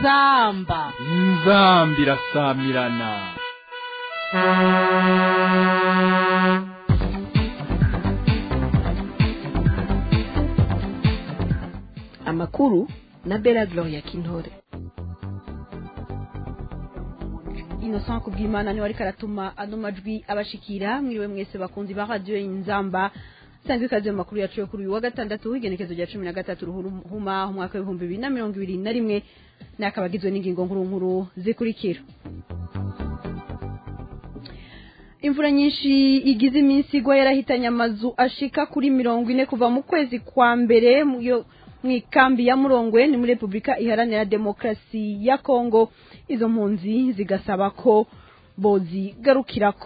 inzamba inzamba irasamirana amakuru na bela gloria kintore innocent kubwimana niwe ariko aratuma ano majwi abashikira mwiriwe mwese bakunzi ba radiyo inzamba sanzwe ikaze mu makuru yacu yo kuri uyu wa gatandatu w'igenekezo rya cumi na gatatu ruhuma umwaka w'ibihumbi bibiri na mirongo ibiri na rimwe n'akaba agizwe n'ingingo nkuru nkuru zikurikira imvura nyinshi igize iminsi igwa yarahitanye amazu ashika kuri mirongo ine kuva mu kwezi kwa mbere mu ikambi ya murongwe ni muri repubulika iharanira demokarasi ya kongo izo mpunzi zigasaba ko bozigarukirako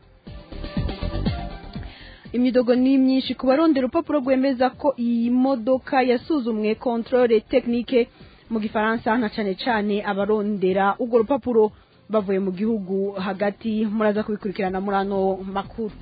imidogo ni myinshi ku barondera urupapuro rwemeza ko iyi modoka yasuzumwe controle technique mu gifaransa na cane cane abarondera urwo rupapuro bavuye mu gihugu hagati muraza kubikurikirana muri ano makuru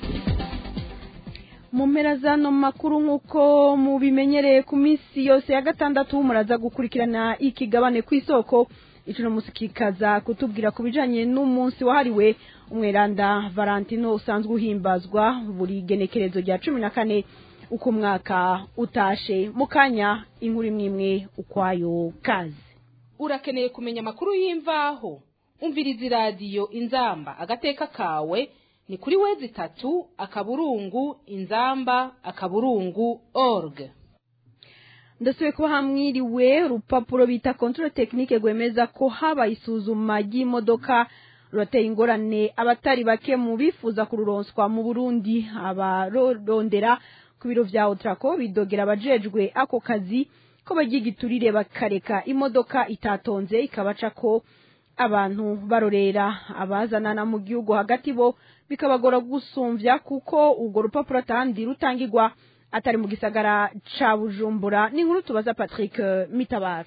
mu mpera z'ano makuru nk'uko mubimenyereye ku minsi yose ya gatandatu muraza gukurikirana ikigabane ku isoko icuno musi kikaza kutubwira ku bijanye n'umunsi wahariwe umweranda valentino usanzwe uhimbazwa buri genekerezo rya cumi na kane uko umwaka utashe mu kanya inkuru imwe imwe ukwayo kazi urakeneye kumenya amakuru y'imvaho umviriza iradiyo inzamba agateka kawe ni kuri wezi itatu akaburungu inzamba akaburungu org ndasubiye kuba hamwiriwe urupapuro bita controle technique rwemeza ko habaye isuzuma ry'imodoka rurateye ingorane abatari bake mu bifuza kururonswa mu burundi abarondera ku biro vya otrako bidogera abajejwe ako kazi ko bagiye igiturire bakareka imodoka itatonze ikabaca ko abantu barorera abazanana mu gihugu hagati bo bikabagora gusumvya kuko urwo rupapuro atandi rutangirwa atari mu gisagara ca bujumbura ni inkuru tubaza patrick mitabaro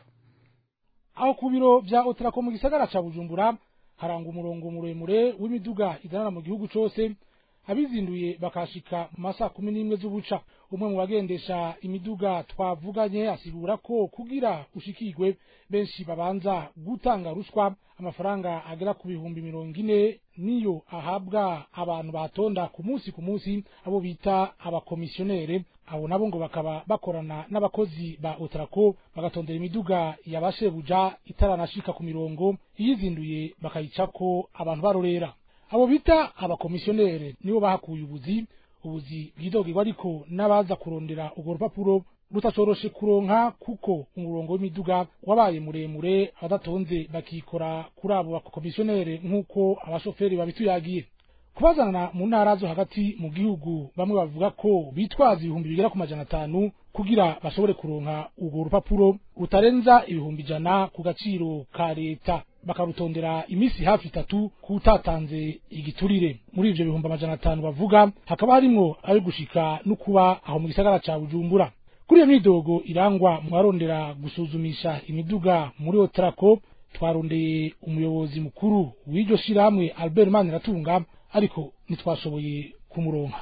aho ku biro vya otrako mu gisagara ca bujumbura haranga umurongo muremure w'imiduga izanana mu gihugu cose abizinduye bakashika mu masaha kumi n'imwe z'ubuca umwe mu bagendesha imiduga twavuganye asigura ko kugira ushikirwe benshi babanza gutanga ruswa amafaranga agera ku bihumbi mirongo ine niyo ahabwa abantu batonda ku munsi ku munsi abo bita abakomisiyonere abo nabo ngo bakaba bakorana n'abakozi ba otrako bagatondera imiduga yabashebuja itaranashika ku mirongo iyizinduye bakayicako abantu barorera abo bita abakomisiyonere nibo bahakuye ubuzi ubuzi bwidogirwa ariko n'abaza kurondera urwo rupapuro rutacoroshe kuronka kuko umurongo w'imiduga wabaye muremure abadatonze bakikora kuri abo bakomisiyonere nk'uko abashoferi babituyagiye kubazana mu ntara zo hagati mu gihugu bamwe bavuga ko bitwaza ibihumbi bigera ku majana atanu kugira bashobore kuronka urwo rupapuro rutarenza ibihumbi ijana ku gaciro ka leta bakarutondera imisi hafi itatu kutatanze igiturire muri ivyo bihumbi amajana atanu bavuga hakaba harimwo ayo gushika no kuba aho mu gisagara ca bujumbura kuri iyo midogo irangwa mu barondera gusuzumisha imiduga muri otrako twarondeye umuyobozi mukuru w'iryo shirahamwe albert maniratunga ariko ntitwashoboye kumuronka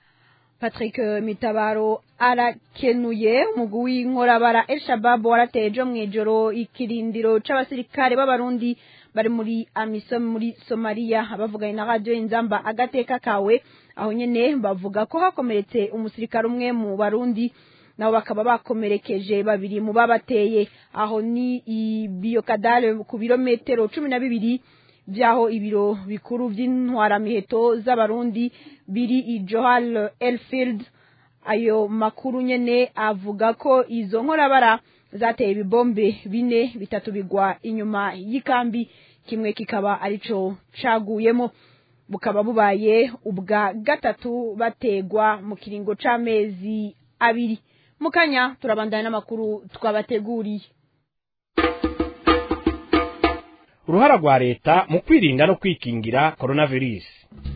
patrick mitabaro arakenuye umugwi w'inkorabara el shabab warateye ejo mw'ijoro ikirindiro c'abasirikare b'abarundi bari muri amisom muri somaliya abavuganye na radiyo inzamba agateka kawe aho nyene bavuga ko hakomeretse umusirikare umwe mu barundi nabo bakaba bakomerekeje babiri mu babateye aho ni ibiyokadale ku birometero cumi na bibiri vyaho ibiro bikuru vy'intwaramiheto z'abarundi biri i johal elfield ayo makuru nyene avuga ko izo nkorabara zateye ibibombe bine bitatu bigwa inyuma y'ikambi kimwe kikaba arico caguyemo bukaba bubaye ubwa gatatu bategwa mu kiringo c'amezi abiri mukanya turabandana n'amakuru twabateguriye uruhara rwa leta mu kwirinda no kwikingira coronavirus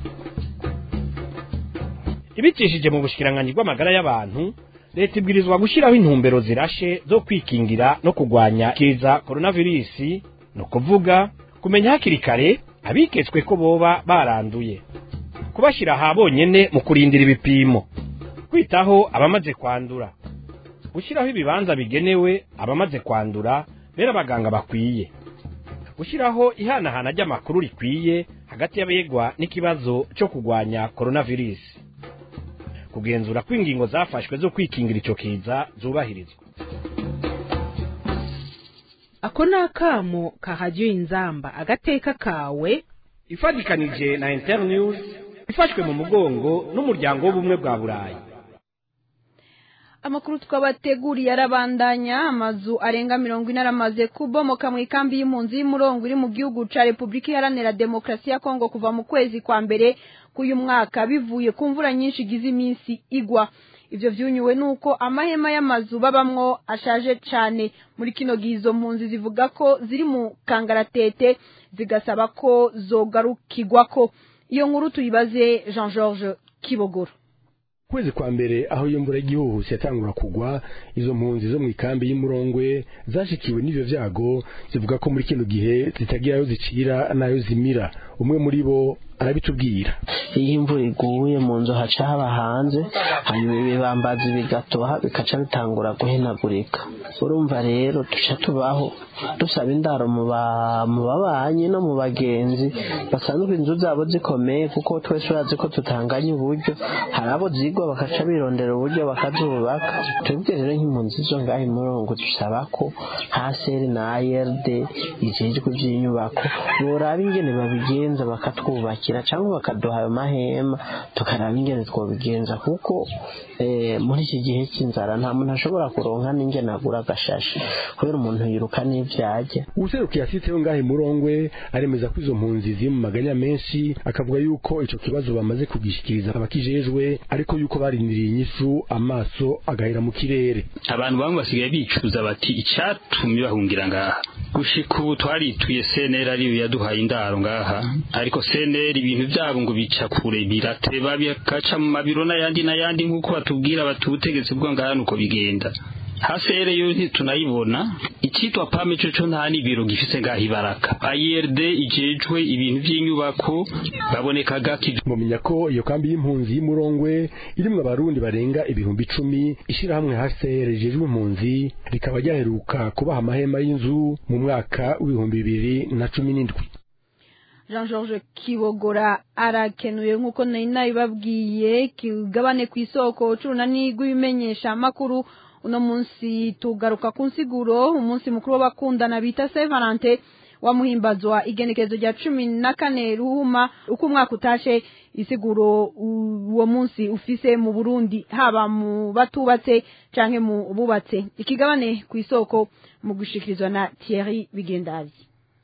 ibicishije mu bushikiranganyi bw'amagara y'abantu leta ibwirizwa gushyiraho intumbero zirashe zo kwikingira no kurwanya kiza coronavirus ni ukuvuga kumenya hakiri kare abiketswe ko boba baranduye kubashyira aha bonyene mu kurindira ibipimo kwitaho abamaze kwandura gushyiraho ibibanza bigenewe abamaze kwandura bera abaganga bakwiye gushyiraho ihanahana ry'amakuru rikwiye hagati y'abegwa n'ikibazo cyo kurwanya coronavirus kugenzura ko ingingo zafashwe zo kwikingira icyo kiza zubahirizwa ako ni akamo ka radiyo inzamba agateka kawe ifatikanije na internews ifashwe mu mugongo n'umuryango w'ubumwe bwa burayi amakuru twabateguriye arabandanya amazu arenga mirongo ine aramaze kubomoka mu ikambi y'impunzi y'umurongo iri mu gihugu ca repubulika iharanira demokarasi ya kongo kuva mu kwezi kwa mbere k'uyu mwaka bivuye ku mvura nyinshi igize iminsi igwa ivyo vyunyuwe nuko amahema y'amazu babamwo ashaje cane muri kino gihe izo mpunzi zivuga ko ziri mu kangaratete zigasaba ko zogarukirwako iyo nkuru tuyibaze jean georges kibogoro kwezi kwa mbere aho iyo mvura y'igihuhusi yatangura kugwa izo mpunzi zo mu ikambi y'umurongwe zashikiwe n'ivyo vyago zivuga ko muri kino gihe zitagira ayo zicira n'ayo zimira umwe muri bo arabitubwira iyo imvura iguye mu nzu haca haba hanze hanyuma ibibambazi bigatoha bikaca bitangura guhenagurika urumva rero duca tubaho dusaba indaro mu babanyi no mu bagenzi basanzwe inzu zabo zikomeye kuko twese urazi ko tutanganya uburyo hari abo zigwa bakaca birondera uburyo bakazubaka twebwe rero nk'impunzi zo ngaho imurongo dusaba ko haseri na ARD ijejwe iby'inyubako boraba ingene babigenza bakatwubakira cyangwa bakaduha ayo mahema tukaraba ingene twobigenza kuko muri iki gihe cy'inzara nta muntu ashobora kuronka n'ingene agura agashashi kubera umuntu yiruka n'ivyajya userukiye asitseho ngaho imurongwe aremeza ko izo mpunzi ziri mu maganya menshi akavuga yuko ico kibazo bamaze kugishikiriza abakijejwe ariko yuko barindiriye inyishu amaso agahera mu kirere abantu bamwe basigaye bicuza bati icyatumye bahungira ngaha gushika ubu twarituye seneri ariyo yaduhaye indaro ngaha ariko seneri ibintu byabo ngo bica kure birateba bikaca mu mabiro n'ayandi n'ayandi nk'uko batubwira bati ubutegetsi bwo ngaha nuko bigenda hasere yo ntitunayibona icyitwa pame cyo cyo nta n'ibiro gifise ngaho ibaraka IRD ijejwe ibintu by'inyubako baboneka gaki mumenya ko iyo kambi y'impunzi y'umurongwe irimwo abarundi barenga ibihumbi icumi ishirahamwe HCR rijejwe impunzi rikaba ryaheruka kubaha amahema y'inzu mu mwaka w'ibihumbi bibiri na cumi n'indwi jean georges kibogora arakenuye nk'uko nari nabibabwiye kigabane ku isoko c'urunani rw'ibimenyesha amakuru uno munsi tugaruka ku nsiguro umunsi mukuru w'abakundana bita Saint Valentin wamuhimbazwa igenekerezo rya cumi na kane ruhuma uko umwaka utashe isiguro uwo munsi ufise mu Burundi haba mu batubatse canke mu bubatse ikigabane ku isoko mu gushikirizwa na Thierry Bigendazi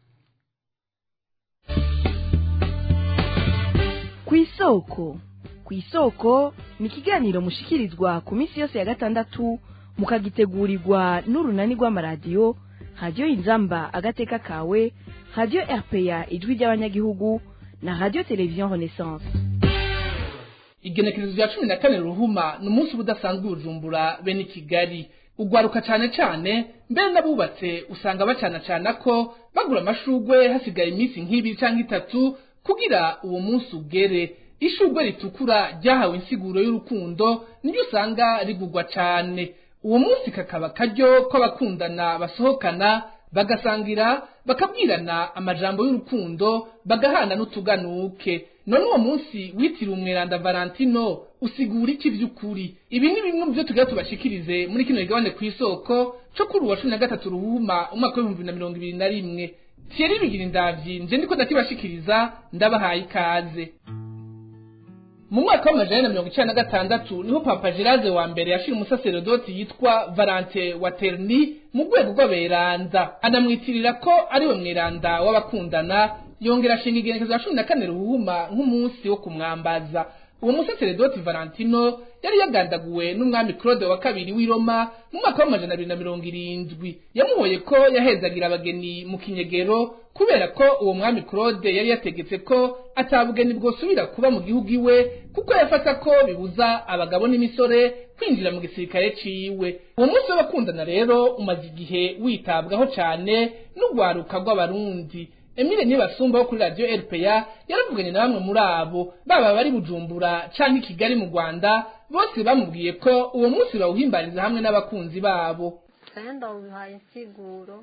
ku isoko ku isoko ni ikiganiro mushikirizwa ku minsi yose ya gatandatu mukagitegurirwa n'urunani rw'amaradiyo radiyo inzamba agateka kawe radiyo rpa ijwi ry'abanyagihugu na radiyo televiziyo renaissance igenekerezo rya cumi na kane ruhuma ni umunsi uba udasanzwe ubujumbura bene kigali ugwaruka cyane cyane mbere n'abubatse usanga bacana cana ko bagura amashugwe hasigaye iminsi nk'ibiri cyangwa itatu kugira uwo munsi ugere ishugwe ritukura ryahawe insiguro y'urukundo niryo usanga rigugwa cyane uwo munsi kakaba karyo ko abakundana basohokana bagasangira bakabwirana amajambo y'urukundo bagahana n'utuganuke none uwo munsi witiriwe umweranda valentino usigura iki by'ukuri ibi ni bimwe mu byo tugira tubashikirize muri kino gigabane ku isoko cyo kuri uwa cumi na gatatu ruhuma umwaka w'ibihumbi na mirongo ibiri na rimwe thierry bigira indavyi nje ndiko ndakibashikiriza ndabahaye ikaze mu mwaka w'amajana na mirongo icyenda na gatandatu niho papa gerard wa mbere yashira umusaserodoti yitwa valante waterni mu rwego rw'aberanda anamwitirira ko ari we mweranda w'abakundana yongera ashinga igenekezo ya cumi na kane ruhuma nk'umunsi wo kumwambaza uwo musaseredoti valentino yari yagandaguwe n'umwami claude wa kabiri w'i roma mu mwaka w'amajana abiri na mirongo irindwi yamuhoye ko yahezagira abageni mu kinyegero kubera ko uwo mwami claude yari yategetse ko atabugeni bwosubira kuba mu gihugu iwe kuko yafata ko bibuza abagabo n'imisore kwinjira mu gisirikare ciwe uwo munsi w'abakundana rero umaze igihe witabwaho cane n'urwaruka rw'abarundi Emile Nibasumba wo kuri radio RPA yaravuganye na bamwe muri abo baba bari Bujumbura canke Kigali mu Rwanda bose bamubwiye ko uwo munsi bawuhimbariza hamwe n'abakunzi babo Senda ubihaye insiguro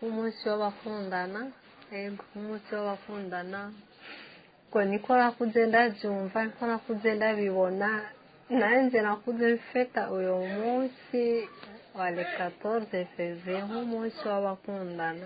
umunsi w'abakundana ego umunsi w'abakundana ngo niko nakuze ndabyumva niko nakuze ndabibona nanjye nakuze mfata uyu munsi wa le 14 fevrier nk'umunsi w'abakundana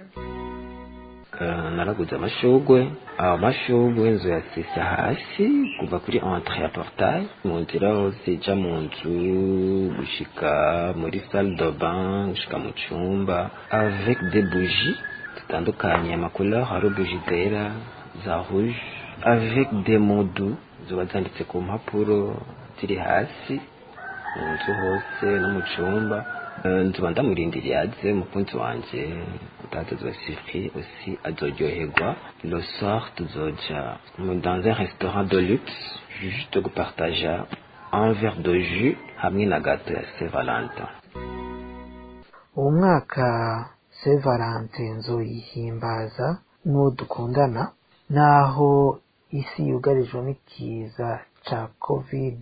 naraguze amashugwe ayo mashugwe nzu yasisa hasi kuva kuri entre ya portail mu nzira hose ija mu nzu gushika muri salle de bain gushika mu cumba avec des bougies zitandukanye amacouleur hari bougie zera za rouge avec des modu ziba zanditse ku mpapuro ziri hasi mu nzu hose no mu cumba nzuba ndamurindiriye aze umukunzi wanje utaza zoba surpris aussi azoryoherwa le soir tuzoja dans un restaurant de luxe juste gupartaja un verre de jus hamwe na gato ya saint valentin uwo mwaka saint valentin nzoyihimbaza n'uwo dukundana naho isi yugarijwe n'ikiza ca covid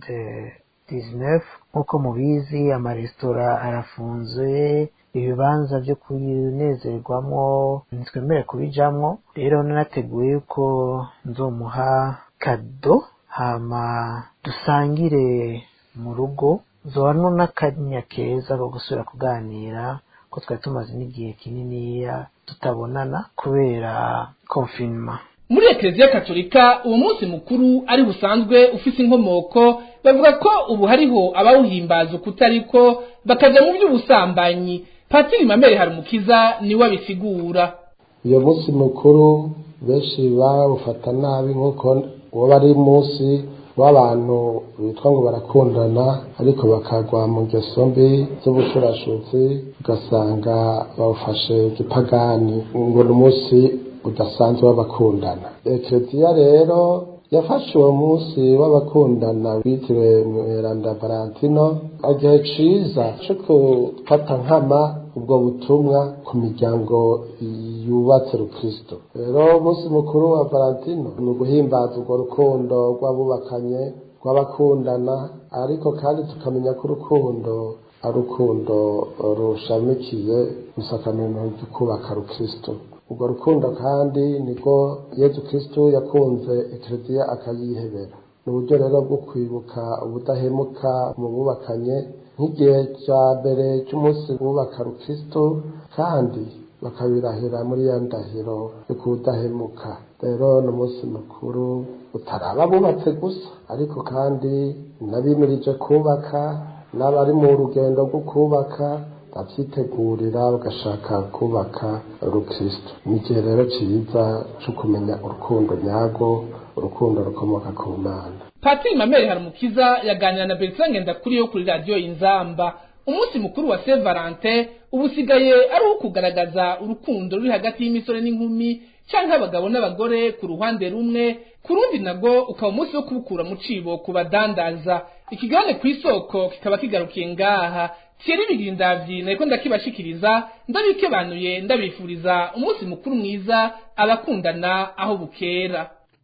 19 nk'uko mubizi amaresitora arafunzwe ibibanza byo kunezerwamo ntitwemere kubijamwo rero nanateguye yuko nzomuha kado hama dusangire mu rugo zobanwa n'akanya keza ko gusubira kuganira ko twari tumaze n'igihe kininiya tutabonana kubera konfinema muri ekereziya katolika uwo munsi mukuru ari busanzwe ufise inkomoko bavuga ko ubu hariho abawuhimbaza ukutariko bakaja mu by'ubusambanyi patiri mamere harumukiza niwe abisigura iyo munsi mukuru benshi barawufata nabi nk'uko woba ari munsi w'abantu bitwa ngo barakundana ariko bakagwa mu ngeso mbi z'ubushurashutsi ugasanga bawufashe gipagani ngo ni umunsi udasanzwe w'abakundana ekereziya rero yafashe uwo munsi w'abakundana witiriwe mweranda valentino igihe ciza co gufata nkama ubwo butumwa ku miryango yubatse rukristo rero umunsi mukuru wa valentino ni uguhimbaza urwo rukundo rw'abubakanye rw'abakundana ariko kandi tukamenya ko urukundo ari urukundo rushamikiye gusakamira ryo kubaka rukristo urwo rukundo kandi niko yezu kristo yakunze ekereziya akayihebera ni uburyo rero bwo kwibuka ubudahemuka mu bubakanye nk'igihe cya mbere cy'umunsi wubaka rukristo kandi bakabirahira muri ya ndahiro yo kudahemuka rero ni umunsi mukuru utaraba bubatse gusa ariko kandi n'abimirije kubaka n'abari mu rugendo rwo kubaka babyitegurira bagashaka kubaka urukristo ni igihe rero cyiza cyo kumenya urukundo nyarwo urukundo rukomoka ku mana patiri mamere harumukiza yaganira na bertrand ngendakuri yo kuri radiyo inzamba umunsi mukuru wa saint valentin ubu usigaye ari uwo kugaragaza urukundo ruri hagati y'imisore n'inkumi cyangwa abagabo n'abagore ku ruhande rumwe ku rundi nabwo ukaba umunsi wo kubukura mu cibo ku badandaza ikigabane ku isoko kikaba kigarukiye ngaha Thierry Bigindavyi nariko ndakibashikiriza ndabikebanuye ndabifuriza umunsi mukuru mwiza abakundana aho bukera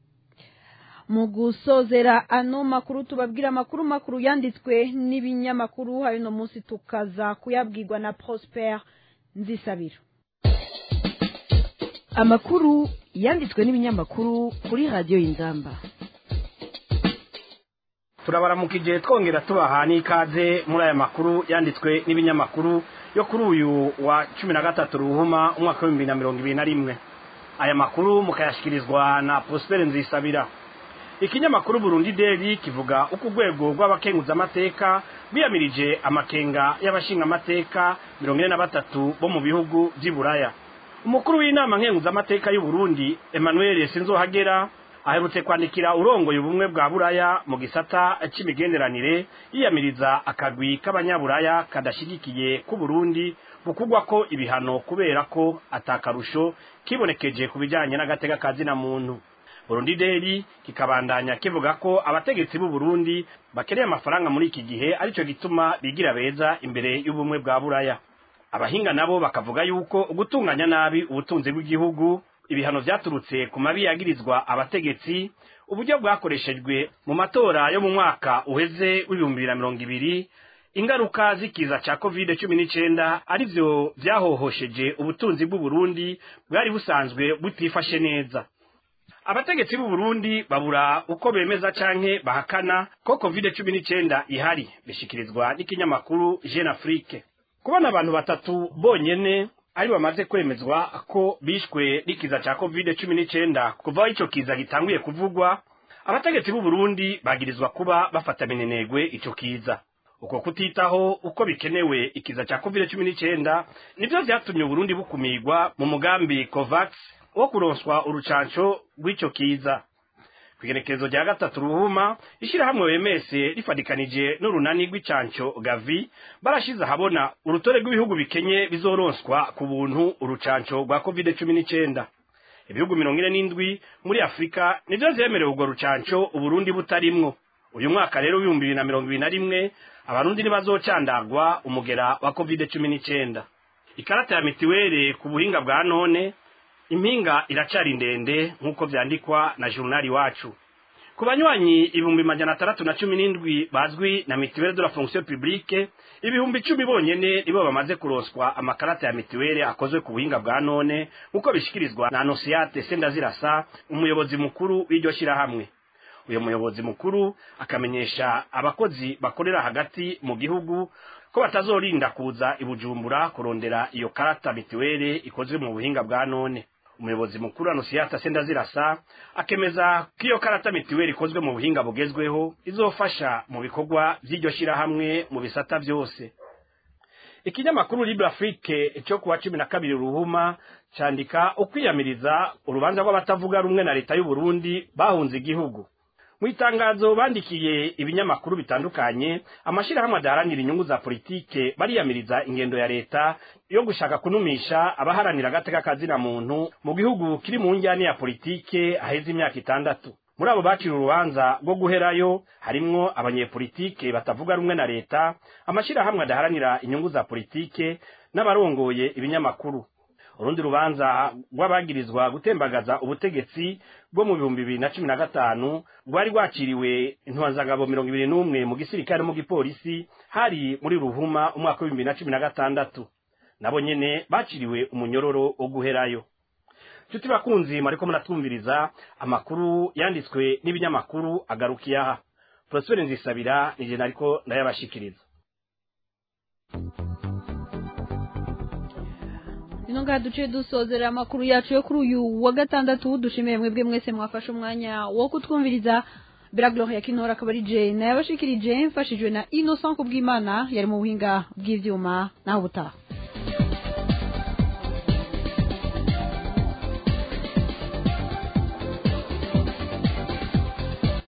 mu gusozera ano makuru tubabwira amakuru makuru yanditswe n'ibinyamakuru hari no munsi tukaza kuyabwirwa na Prosper Nzisabiro amakuru yanditswe n'ibinyamakuru kuri radiyo y'inzamba turabaramukije twongera tubaha n'ikaze muri aya makuru yanditswe n'ibinyamakuru yo kuri uyu wa cumi na gatatu ruhuma umwaka w'ibihumbi na mirongo ibiri na rimwe aya makuru mukayashyikirizwa na prospere nzisabira ikinyamakuru burundi deli kivuga uko urwego rw'abakenguzamateka biyamirije amakenga y'abashingamateka mirongo ine na batatu bo mu bihugu by'i buraya umukuru w'inama nkenguzamateka y'u Burundi emmanuel sinzohagera aherutse kwandikira urongoye ubumwe bwa buraya mu gisata c'imigenderanire yiyamiriza akagwi k'abanyaburaya kadashyigikiye ku Burundi bukugwa ko ibihano kubera ko atakarusho kibonekeje ku bijyanye n'agatega kazina muntu Burundi Daily kikabandanya kivuga ko abategetsi b'u Burundi bakeneye amafaranga muri iki gihe arico gituma bigira beza imbere y'ubumwe bwa buraya abahinga nabo bakavuga yuko ugutunganya nabi ubutunzi bw'igihugu ibihano vyaturutse ku mabi yagirizwa abategetsi uburyo bwakoreshejwe mu matora yo mu mwaka uheze w'ibihumbi bibiri na mirongo ibiri ingaruka z'ikiza ca covid cumi n'icenda arivyo vyahohosheje ubutunzi bw'uburundi bwari busanzwe butifashe neza abategetsi b'u Burundi babura uko bemeza canke bahakana ko covid cumi n'icenda ihari bishikirizwa n'ikinyamakuru Jeune Afrique kubona abantu batatu bonyene ari bamaze kwemezwa ko bishwe n'ikiza ca covid cumi n'icenda kuva aho ico kiza gitanguye kuvugwa abategetsi b'u Burundi bagirizwa kuba bafata minenegwe ico kiza uko kutitaho uko bikenewe ikiza ca covid cumi n'icenda nivyo vyatumye uburundi bukumirwa mu mugambi covax wo kuronswa urucanco rw'ico kiza kw'igenekerezo rya gatatu ruhuma ishirahamwe wemese rifadikanije n'urunani rw'icanco gavi barashize ahabona urutore rw'ibihugu bikenye bizoronswa ku buntu urucanco rwa covid cumi n'icenda ibihugu mirongo ine n'indwi muri afurika nivyo vyemerewe urwo rucanco uburundi butarimwo uyu mwaka rero w'ibihumbi bibiri na mirongo ibiri na rimwe abarundi ntibazocandagwa umugera wa covid cumi n'icenda ikarata ya mitiwere ku buhinga bwa none impinga iracari ndende nk'uko vyandikwa na jurnali wacu ku banywanyi ibihumbi majana atandatu na cumi n'indwi bazwi na mitiwere de la fonction publique ibihumbi icumi bonyene nibo bamaze kuronswa amakarata ya mitiwere akozwe ku buhinga bwa none nk'uko bishikirizwa na anosiate sendazirasa umuyobozi mukuru w'iryo shirahamwe uyu muyobozi mukuru akamenyesha abakozi bakorera hagati mu gihugu ko batazorinda kuza ibujumbura kurondera iyo karata mitiwere ikozwe mu buhinga bwa none umuyobozi mukuru anusiyata sendazirasa akemeza ko iyo karata mitiwere ikozwe mu buhinga bugezweho izofasha mu bikorwa vy'iryo shirahamwe mu bisata vyose ikinyamakuru libre afrique cyo kuwa cumi na kabiri ruhuma candika ukwiyamiriza urubanza rw'abatavuga rumwe na leta y'u Burundi bahunze igihugu mu itangazo bandikiye ibinyamakuru bitandukanye amashirahamwe adaharanira inyungu za politike bariyamiriza ingendo ya leta yo gushaka kunumisha abaharanira agateka kazina muntu mu gihugu kiri mu njyane ya politike aheze imyaka itandatu muri abo bakira urubanza rwo guherayo harimwo abanyepolitike batavuga rumwe na leta amashirahamwe adaharanira inyungu za politike n'abarongoye ibinyamakuru urundi rubanza rw'abagirizwa gutembagaza ubutegetsi bwo mu bihumbi bibiri na cumi na gatanu rwari rwakiriwe intwazangabo mirongo ibiri n'umwe mu gisirikare no mu gipolisi hari muri ruhuma umwaka w'ibihumbi bibiri na cumi na gatandatu nabo nyene baciriwe umunyororo wo guherayo nshuti bakunzi mwariko muratwumviriza amakuru yanditswe n'ibinyamakuru agarukiye aha prosper nzisabira nije nariko ndayabashikiriza ino ngaha duce dusozera amakuru yacu yo kuri uyu wa gatandatu dushimiye mwebwe mwese mwafashe umwanya wo kutwumviriza Biragloria ya kinora akaba ari Jane yabashikirije mfashijwe na Innocent kubw'Imana yari mu buhinga bw'ivyuma naho butaha